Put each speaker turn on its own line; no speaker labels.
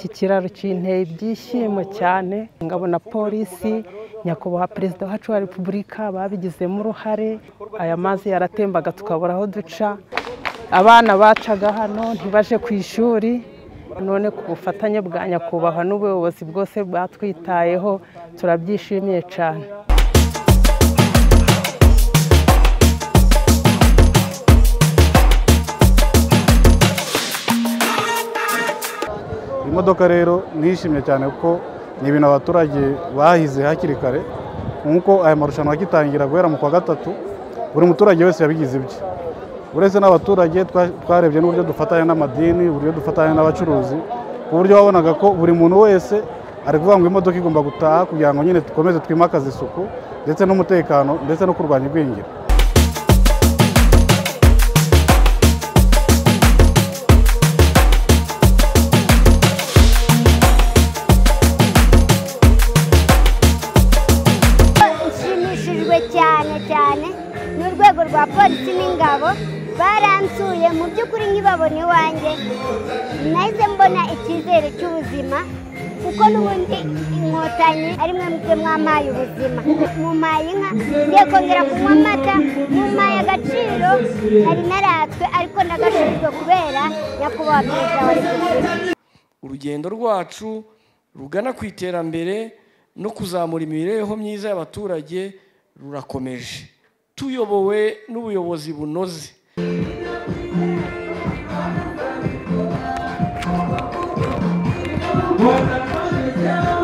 ikiraro kinteye ibyishimo cyane ngabona polisi nyakubahwa perezida wacu wa repubulika babigizemo uruhare aya mazi yaratembaga tukabura aho duca abana bacaga hano ntibaje ku ishuri none ku bufatanye bwa nyakubahwa n'ubuyobozi bwose bwatwitayeho turabyishimiye cyane
imodoka rero nishimye cyane kuko ni ibintu abaturage bahize hakiri kare nk'uko aya marushanwa agitangira guhera mu kwa gatatu buri muturage wese yabigize ibye uretse n'abaturage twarebye n'uburyo dufatanya n'amadini uburyo dufatanya n'abacuruzi ku buryo wabonaga ko buri muntu wese ari kuvuga ngo imodoka igomba gutaha kugira ngo nyine dukomeze twimakaze isuku ndetse n'umutekano ndetse no kurwanya igwingira
nshimishijwe cyane cyane n'urwego rwa polisi n'ingabo baransuye mu by'ukuri nkibabona iwanjye nahise mbona icyizere cy'ubuzima kuko n'ubundi inkotanyi ari mwe mwe mwamaye ubuzima mumaye inka ngiye kongera kunywa amata mumaye agaciro nari naratswe ariko nagashijwe kubera nyakubahwa perezida wa repubulika
urugendo rwacu rugana ku iterambere no kuzamura imibereho myiza y'abaturage rurakomeje tuyobowe n'ubuyobozi bunoze
Boa tarde,